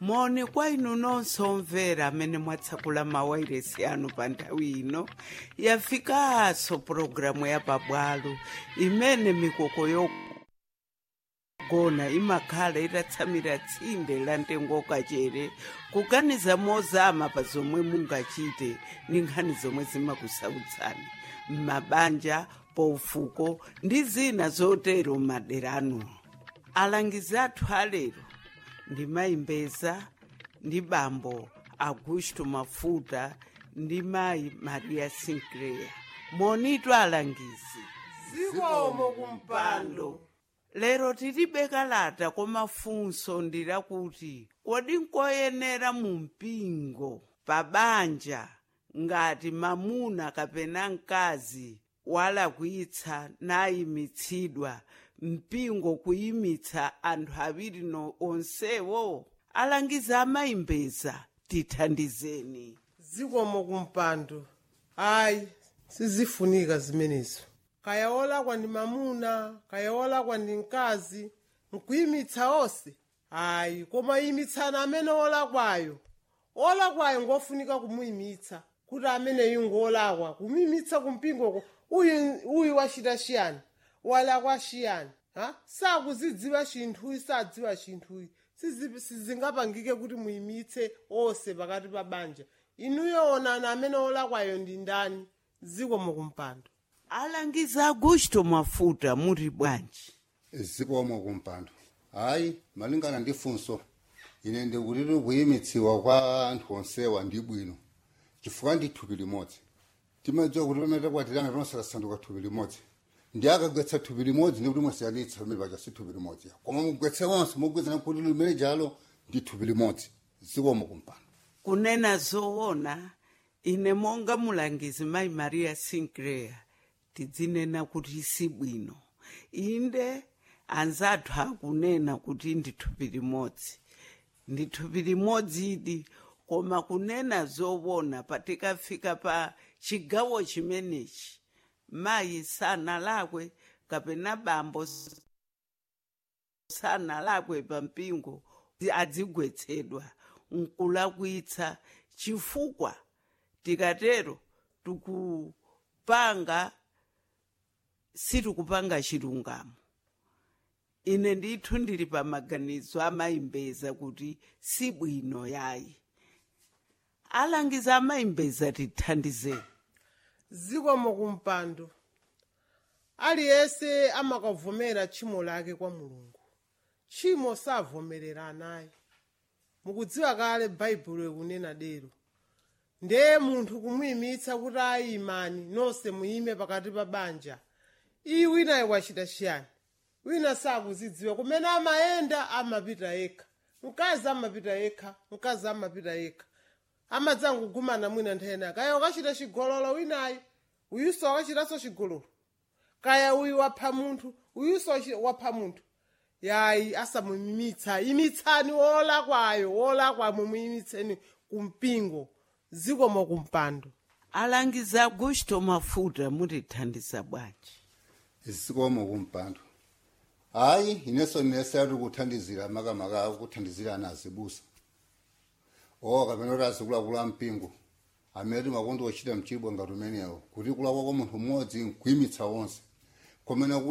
moni kwa inu nonse omvera amene mwatsekula mawairesi anu pa nthawi ino yafikanso pulogalamu ya pabwalo imene mikoko yogona imakhala itatsamira tsinde la mtengo kachere kuganiza mozama pa zomwe mungachite ndi nkhani zomwe zimakusautsani m'mabanja paufuko ndi zina zotero m'madera anuwo alangizi athu alero ndi mayi mbeza ndi bambo augusto mafuta ndi mayi maria sinclair monitu alangizi zikomo kumpando lero tilibe kalata koma funso ndi lakuti kodi nkoyenera mu mpingo pa banja ngati mamuna kapena mkazi walakwitsa nayimitsidwa mpingo kuyimitsa anthu awiri no onsewo alangiza amayimbeza tithandizeni zikomo kumpando ayi sizifunika zimenezo kaya wolakwa ndi mamuna kaya wolakwa ndi mkazi nkuyimitsa onse ayi koma yimitsani amene wolakwayo wolakwayo ngofunika kumuyimitsa kuti ameneyu ngolakwa kumuyimitsa kumpingoko uyu uyu wachita chiyani walakwa chiyani ha sakuzidziwa chinthuyi sadziwa chinthuyi Sizi- sizingapangike kuti muyimitse onse pakati pa banja inuyo onani amene wolakwayo ndi ndani zikomo kumpando alangiza augusto mafuta muri bwanji zikomo kumpando hayi malingana ndi funso ine ndikutiti kuyimitsiwa kwa anthu onsewa ndi bwino chifukwa ndi thupi limodzi timadziwa kuti pamene takwatirana tonse tasanduka thupi limodzi ndi akagwetsa thupi limodzi ndi kuti mwasiyanitsa pamene paja si thupi limodzi koma mugwetse onse mugwetsana kuti limene jalo ndi thupi limodzi zikomo kumpando kunena zoona ine monga mulangizi mayi maria sinclair tidzinena kuti si bwino inde anzathu akunena kuti ndi thupi limodzi ndi thupi limodzi idi koma kunena zoona patikafika pa chigawo chimenechi mayi sanalakwe kapena bambo sanalakwe pa mpingo adzigwetsedwa nkulakwitsa chifukwa tikatero tikupanga sitikupanga chilungamo ine ndithu ndili pa maganizo amayimbeza kuti si bwino yayi alangiza amayimbeza tithandizeni zikomo kumpando aliyense amakavomera tchimo lake kwa mulungu tchimo savomerera naye mukudziwa kale baibulo ikunena dero ndiye munthu kumuyimitsa kuti ayimani nonse muyime pakati pa banja iyi winayo wachita chiyani wina sakuzidziwa kumene amayenda amapita yekha mkazi amapita yekha mkazi amapita yekha amadzangogumana mwina nthena kaya ukachita chigololo winayo uyuso wakachitanso chigololo kaya uyu wapha munthu uyuso wachi- wapha munthu yayi asamuyimitsa yimitsani wolakwayo wolakwa mumuyimitseni kumpingo zikomo kumpando alangiza augusto mafuta mutithandiza bwanji zikomo kumpando hayi inenso nese ari kuthandizira makamaka kuthandizira ana azibusa o kapena kuti azikulakula mpingo amene makondo ochita mchibwa ngati umenewo kuti kulakwa kwa munthu mmodzi nkuyimitsa onse komena